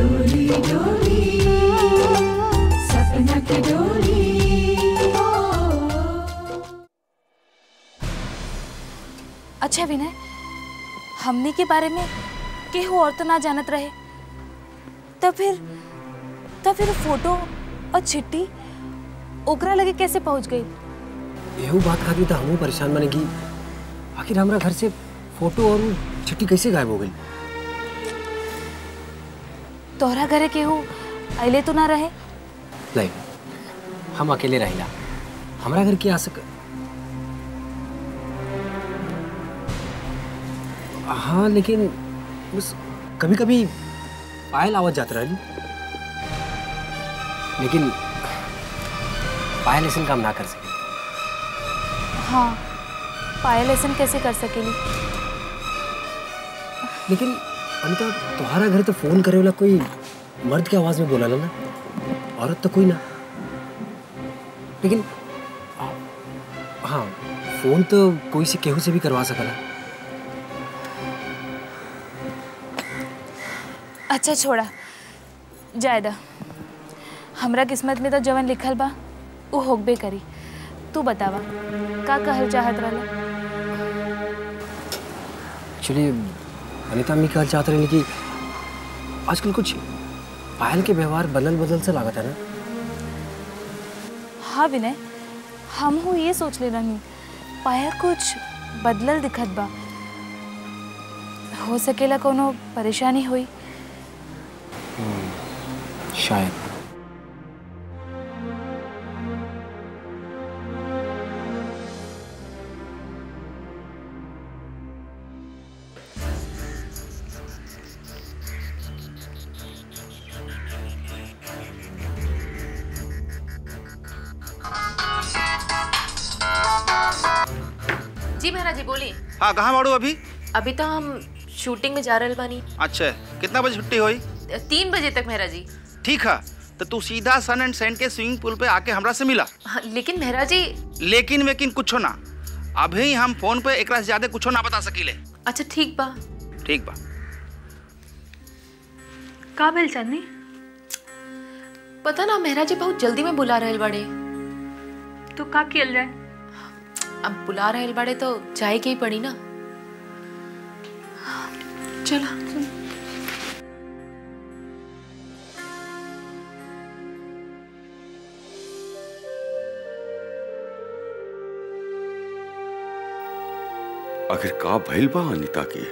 डोली डोली सपना की डोली ओ अच्छा विनय हमने के बारे में केहू और तो ना जानत रहे तब फिर तब फिर फोटो और चिट्ठी ओकरा लगे कैसे पहुंच गई एहू बात खातिर तो हमहू परेशान बने कि आखिर हमरा घर से फोटो और उ चिट्ठी कैसे गायब हो गई तोहरा घरे केहू अले तो ना रहे नहीं हम अकेले रहिला हमरा घर की आ सक हाँ लेकिन बस कभी कभी पायल आवाज जात रही लेकिन पायल ऐसा काम ना कर सके हाँ पायल ऐसा कैसे कर सकेली लेकिन अनिता तुम्हारा घर तो फोन करे वाला कोई मर्द की आवाज में बोला ना औरत तो कोई ना लेकिन आ- हाँ फोन तो कोई से केहू से भी करवा सकला अच्छा छोड़ा जायदा हमरा किस्मत में तो जवन लिखल बा उ होगबे करी तू बतावा का कहल चाहत रहला एक्चुअली अनिता अम्मी कहना चाहते रहे कि आजकल कुछ पायल के व्यवहार बदल बदल से लागत है ना हाँ विनय हम हूँ ये सोच ले रही पायल कुछ बदलल दिखत बा हो सकेला कोनो परेशानी हुई शायद जी मेहरा जी बोली हाँ कहाँ बाड़ू अभी अभी तो हम शूटिंग में जा रहल बानी अच्छा कितना बजे छुट्टी हुई तीन बजे तक मेहरा जी ठीक है तो तू सीधा सन एंड सेंड के स्विमिंग पूल पे आके हमरा से मिला हाँ, लेकिन मेहरा जी लेकिन वेकिन कुछो ना अभी हम फोन पे एकरा से ज्यादा कुछो ना बता सकीले अच्छा ठीक बा ठीक बा का भेल चंदनी पता ना मेहरा जी बहुत जल्दी में बुला रहल बड़े तो का कियल जाए अब बुला रहल बड़े तो जाए के ही पड़ी ना चला आखिर का भइल बा अनिता के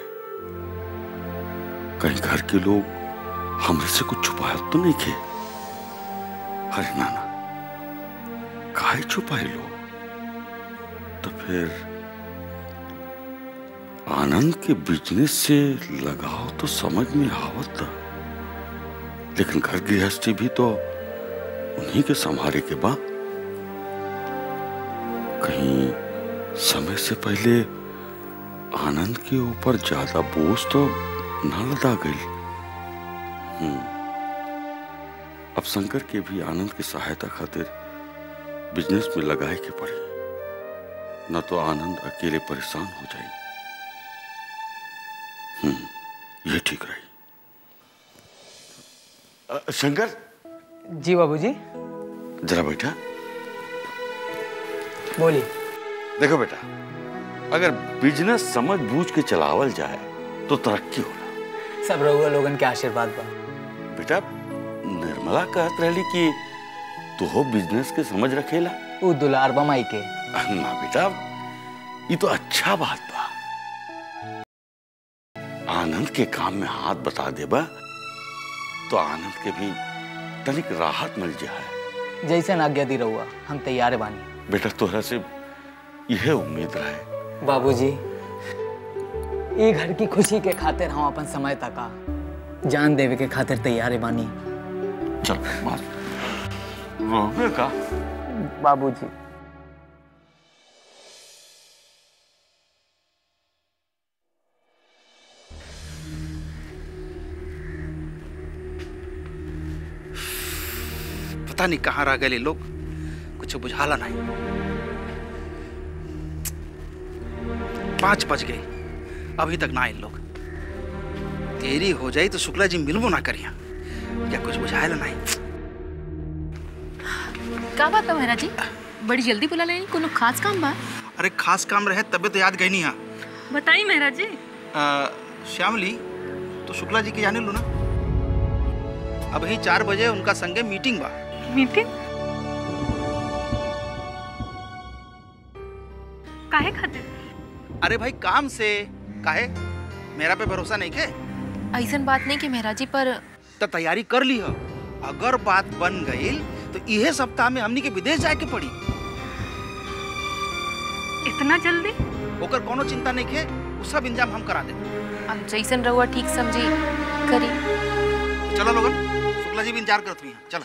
कहीं घर के लोग हमरे से कुछ छुपाया तो नहीं खे अरे नाना काहे छुपाए लोग तो फिर आनंद के बिजनेस से लगाव तो समझ में आवत था लेकिन घर गृहस्थी भी तो उन्हीं के संभाले के बा कहीं समय से पहले आनंद के ऊपर ज्यादा बोझ तो न लदा गई हम्म। अब शंकर के भी आनंद की सहायता खातिर बिजनेस में लगाए के पड़ी न तो आनंद अकेले परेशान हो जाए हम्म ये ठीक रही अ, शंकर जी बाबूजी जरा बैठा बोली देखो बेटा अगर बिजनेस समझ बूझ के चलावल जाए तो तरक्की होला सब रहुआ लोगन के आशीर्वाद बा बेटा निर्मला कहत रहली कि तू हो बिजनेस के समझ रखेला उ दुलार बा माई के ना बेटा ये तो अच्छा बात बा आनंद के काम में हाथ बता देबा तो आनंद के भी तनिक राहत मिल जाए जैसे आज्ञा दी रहुआ हम तैयार बानी बेटा तोहरा से यह उम्मीद रहे बाबूजी ये घर की खुशी के खातिर हम अपन समय तका जान देवे के खातिर तैयार बानी चल मार रोबे का बाबूजी पता नहीं कहाँ रह गए लोग कुछ बुझाला नहीं पाँच बज गए अभी तक ना आए लोग देरी हो जाई तो शुक्ला जी मिलबो ना करिया क्या कुछ बुझाएला नहीं का बात बा मेहरा जी बड़ी जल्दी बुला लेनी कोनो खास काम बा अरे खास काम रहे तबे तो याद गई नहीं बताइए मेहरा जी हाँ श्यामली तो शुक्ला जी के जाने लो ना अब ही चार बजे उनका संगे मीटिंग बा मीटिंग काहे खातिर अरे भाई काम से काहे मेरा पे भरोसा नहीं के ऐसन बात नहीं कि मेहरा जी पर तो तैयारी कर ली हो अगर बात बन गई तो इहे सप्ताह में हमनी के विदेश जाए के पड़ी इतना जल्दी ओकर कोनो चिंता नहीं के उ सब इंतजाम हम करा दे अब जैसन रहुआ ठीक समझी करी चलो लोगन शुक्ला जी भी इंतजार करत हुई चलो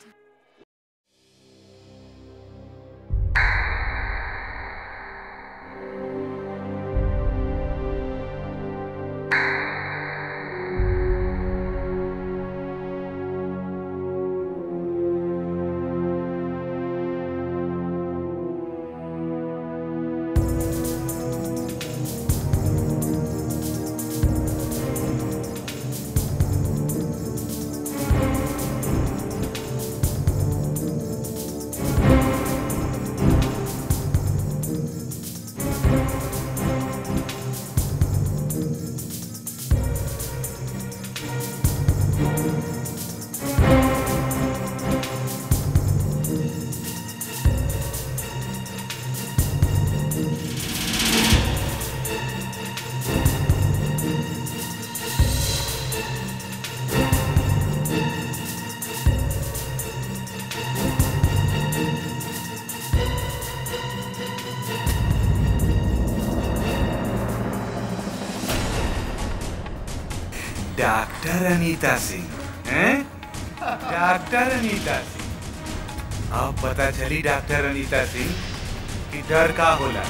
डॉक्टर अनीता सिंह हैं डॉक्टर अनीता सिंह अब पता चली डॉक्टर अनीता सिंह कि डर का होला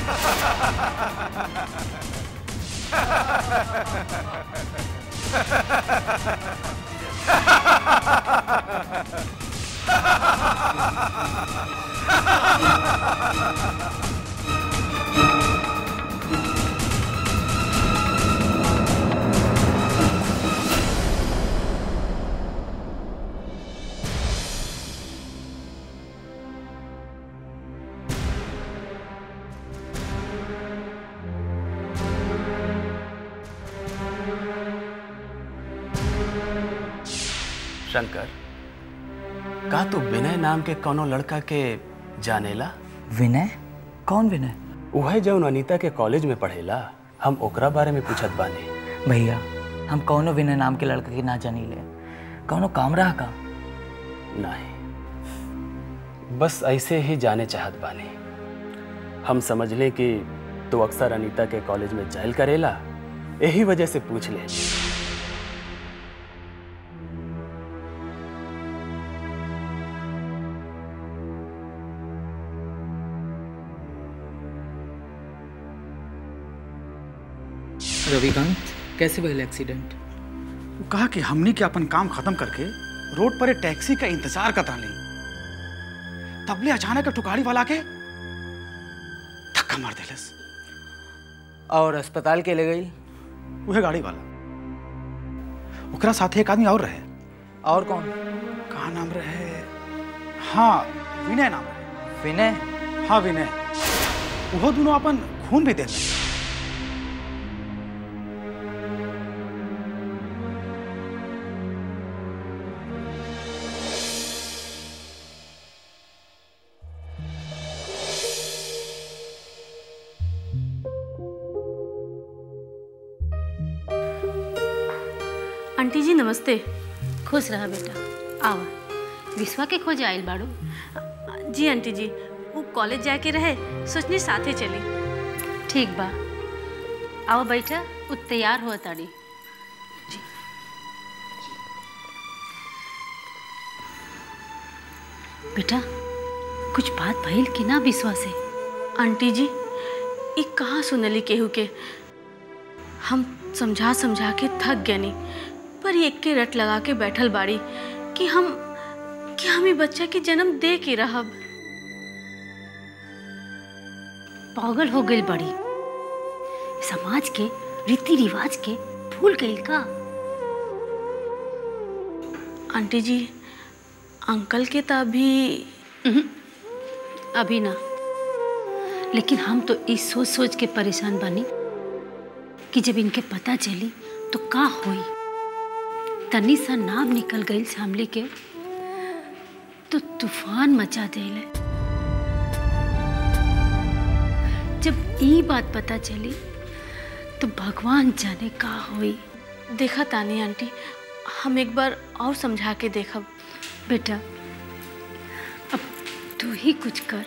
शंकर का तू विनय नाम के कोनो लड़का के जानेला विनय कौन विनय उहे जौन अनीता के कॉलेज में पढ़ेला हम ओकरा बारे में पूछत बानी भैया हम कौनो विनय नाम के लड़का के ना जानी ले कौनो काम रहा का नहीं बस ऐसे ही जाने चाहत बानी हम समझ ले कि तू अक्सर अनीता के कॉलेज में जाइल करेला यही वजह से पूछ ले रविकांत कैसे भइल एक्सीडेंट वो कहा कि हमनी के अपन काम खत्म करके रोड पर एक टैक्सी का इंतजार करता ली तबले अचानक एक टुकाड़ी वाला के धक्का मार देलस और अस्पताल के ले गई वह गाड़ी वाला ओकरा साथे एक आदमी और रहे और कौन का नाम रहे हाँ विनय नाम रहे विनय हाँ विनय वो दोनों अपन खून भी दे रहे आंटी जी नमस्ते खुश रहा बेटा आवा विश्वा के खोज आयल बाड़ू जी आंटी जी वो कॉलेज जाके रहे सोचनी साथे चली ठीक बा आओ बैठा उ तैयार हो ताड़ी बेटा कुछ बात भइल कि ना विश्वा से आंटी जी ई कहाँ सुनली केहू के हम समझा समझा के थक गनी पर एक के रट लगा के बैठल बाड़ी कि हम कि हम ई बच्चा के जन्म दे के रहब पागल हो गई बड़ी समाज के रीति रिवाज के भूल गई का आंटी जी अंकल के तो अभी अभी ना लेकिन हम तो इस सोच सोच के परेशान बानी कि जब इनके पता चली तो का होई तनी सा नाम निकल गई सामने के तो तूफान मचा देले जब ई बात पता चली तो भगवान जाने का होई देखा तानी आंटी हम एक बार और समझा के देखब बेटा अब तू ही कुछ कर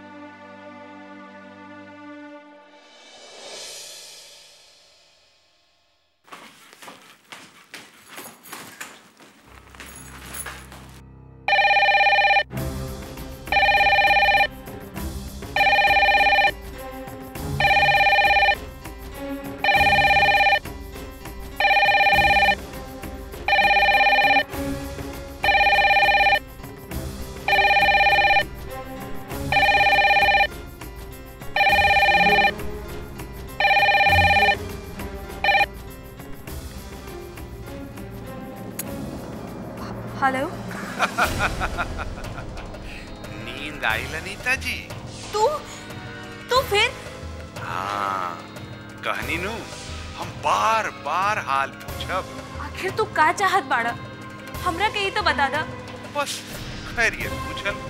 हेलो नींद आई लनीता जी तू तू फिर हाँ कहनी नु हम बार बार हाल पूछब आखिर तू का चाहत बाड़ा हमरा के ही तो बता दा बस खैरियत पूछल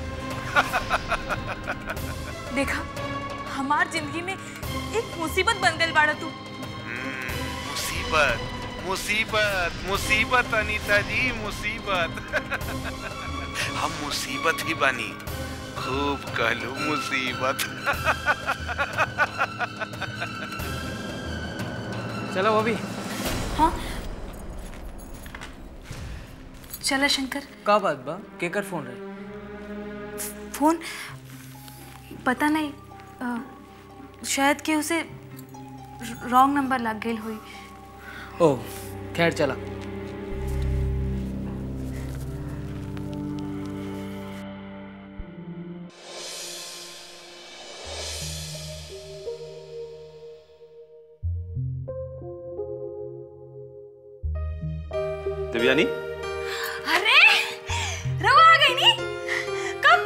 देखा हमार जिंदगी में एक मुसीबत बन गई बाड़ा तू मुसीबत मुसीबत मुसीबत अनीता जी मुसीबत हम मुसीबत ही बनी खूब कहलू मुसीबत चलो अभी हाँ चला शंकर का बात बा केकर फोन रहे फोन पता नहीं अ, शायद कि उसे रॉन्ग नंबर लग गई हुई ओ खैर चला देवयानी अरे रवा आ गई नी कब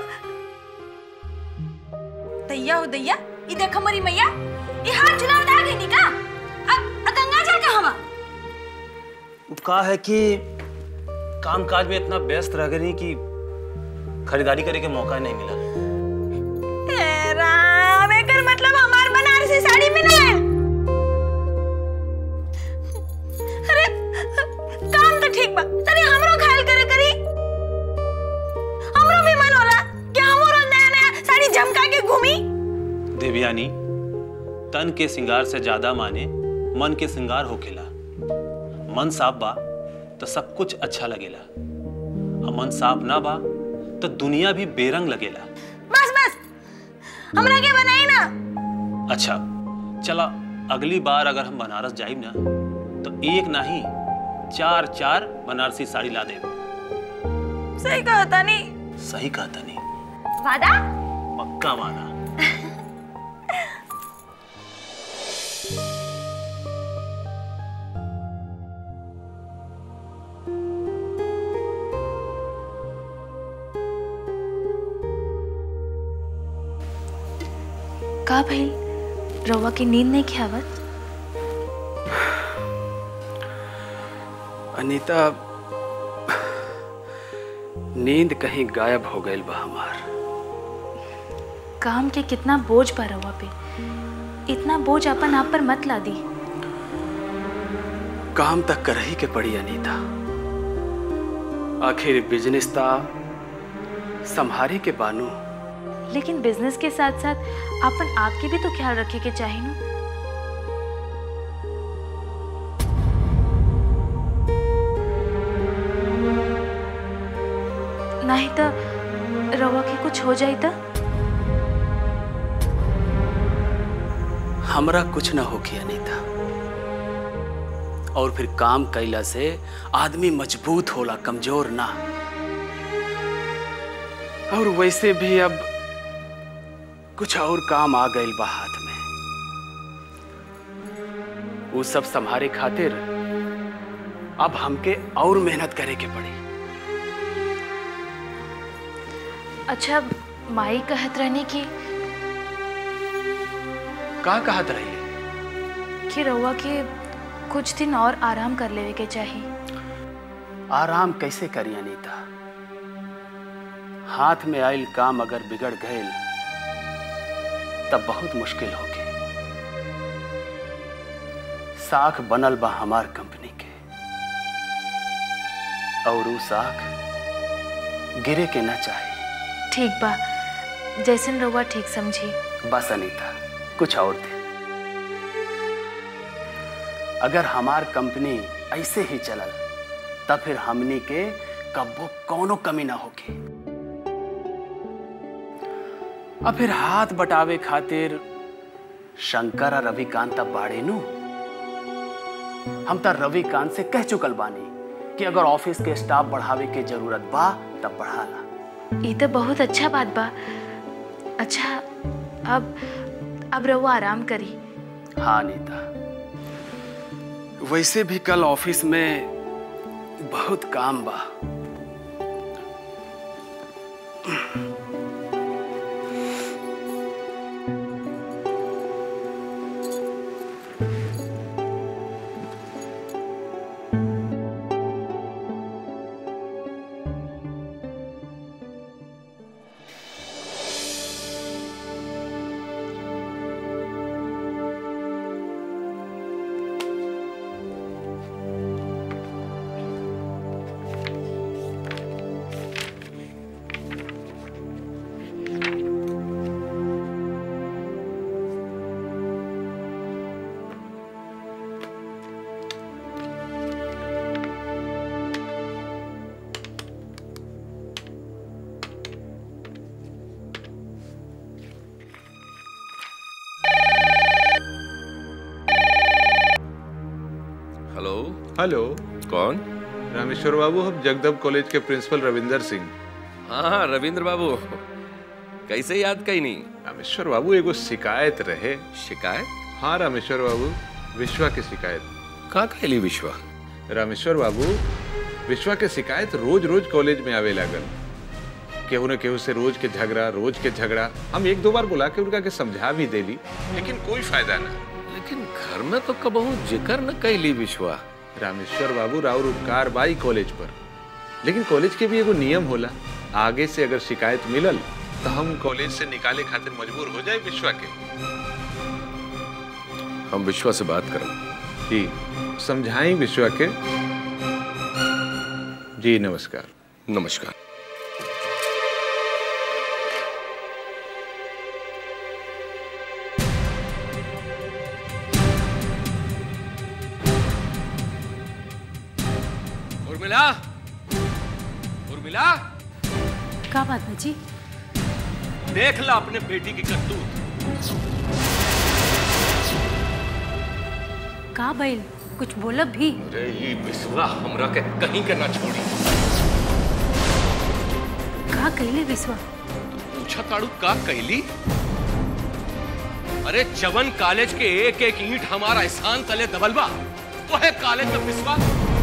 दैया हो दैया ई देख हमारी मैया ये हाथ चुनाव आ गई नी का अब अब गंगा जल का हवा का है कि काम काज में इतना व्यस्त रह गई कि खरीदारी करे के मौका नहीं मिला ए राम एकर मतलब हमार बनारसी साड़ी में ना अरे काम तो ठीक बा तनी हमरो घायल करे करी हमरो भी मन होला कि हमरो रोज नया नया साड़ी झमका के घूमी देवयानी तन के श्रृंगार से ज्यादा माने मन के श्रृंगार होखेला मन साफ बा तो सब कुछ अच्छा लगेला और मन साफ ना बा तो दुनिया भी बेरंग लगेला बस बस हमरा के बनाई ना अच्छा चला अगली बार अगर हम बनारस जाइब ना तो एक नहीं चार चार बनारसी साड़ी ला दे सही कहा तानी सही कहता नहीं वादा पक्का वादा का भाई रवा की नींद नहीं खियावत अनीता नींद कहीं गायब हो गई बा हमार काम के कितना बोझ पा रवा पे इतना बोझ अपन आप पर मत ला दी काम तक कर ही के पड़ी अनीता आखिर बिजनेस था संभारे के बानू लेकिन बिजनेस के साथ साथ अपन आप के भी तो ख्याल रखे के चाहिए ना नहीं तो रवा के कुछ हो जाई तो हमरा कुछ ना होगी अनीता और फिर काम कैला से आदमी मजबूत होला कमजोर ना और वैसे भी अब कुछ और काम आ गई बा हाथ में वो सब संभारे खातिर अब हमके और मेहनत करे के पड़ी अच्छा माई कहत रहनी कि का कहत रही कि रउआ के कुछ दिन और आराम कर लेवे के चाहिए आराम कैसे करी अनीता हाथ में आयल काम अगर बिगड़ गए तब बहुत मुश्किल होगी साख बनल बा हमार कंपनी के और ऊ साख गिरे के न चाहे ठीक बा जैसन रउआ ठीक समझी बस अनीता कुछ और दे अगर हमार कंपनी ऐसे ही चलल तब फिर हमनी के कब्बो कौनो कमी ना होगी अब फिर हाथ बटावे खातिर शंकर और रविकांत तब बाड़े नु हम तो रविकांत से कह चुकल बानी कि अगर ऑफिस के स्टाफ बढ़ावे के जरूरत बा तब बढ़ा ला ये तो बहुत अच्छा बात बा अच्छा अब अब रउआ आराम करी हाँ नीता वैसे भी कल ऑफिस में बहुत काम बा हेलो हेलो कौन रामेश्वर बाबू हम जगदब कॉलेज के प्रिंसिपल रविंदर सिंह हाँ हाँ रविंद्र बाबू कैसे याद कहीं नहीं रामेश्वर बाबू एगो शिकायत रहे शिकायत हाँ रामेश्वर बाबू विश्वा की शिकायत का कहली विश्वा रामेश्वर बाबू विश्वा के शिकायत रोज रोज कॉलेज में आवे लागल केहू न केहू से रोज के झगड़ा रोज के झगड़ा हम एक दो बार बुला के उनका के समझा भी देली लेकिन कोई फायदा ना लेकिन घर में तो कबहू जिक्र न कैली विश्वा रामेश्वर बाबू राउर उपकार बाई कॉलेज पर लेकिन कॉलेज के भी एगो नियम होला आगे से अगर शिकायत मिलल तो हम कॉलेज से निकाले खातिर मजबूर हो जाए विश्वा के हम विश्वा से बात करें जी समझाई विश्वा के जी नमस्कार नमस्कार उर्मिला उर्मिला का बात बाजी देख ला अपने बेटी की करतूत का बैल कुछ बोलब भी अरे ये विश्वा हमरा के कहीं के ना छोड़ी का कैले विश्वा पूछा ताड़ू का कैली अरे चवन कॉलेज के एक एक ईंट हमारा एहसान तले दबलबा वो है कॉलेज का विश्वा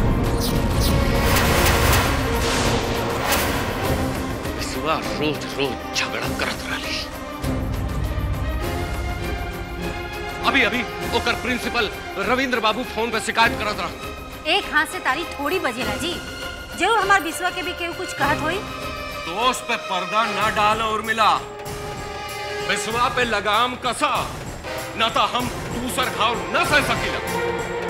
विश्वा रोज रोज झगड़ा करत रही अभी अभी ओकर प्रिंसिपल रविंद्र बाबू फोन पे शिकायत करत रहा एक हाथ से ताली थोड़ी बजेला जी जरूर हमार विश्वा के भी केहू कुछ कहत होई दोस्त पे पर्दा न डालो उर्मिला विश्वा पे लगाम कसा न तो हम दूसर घाव न सह सकीला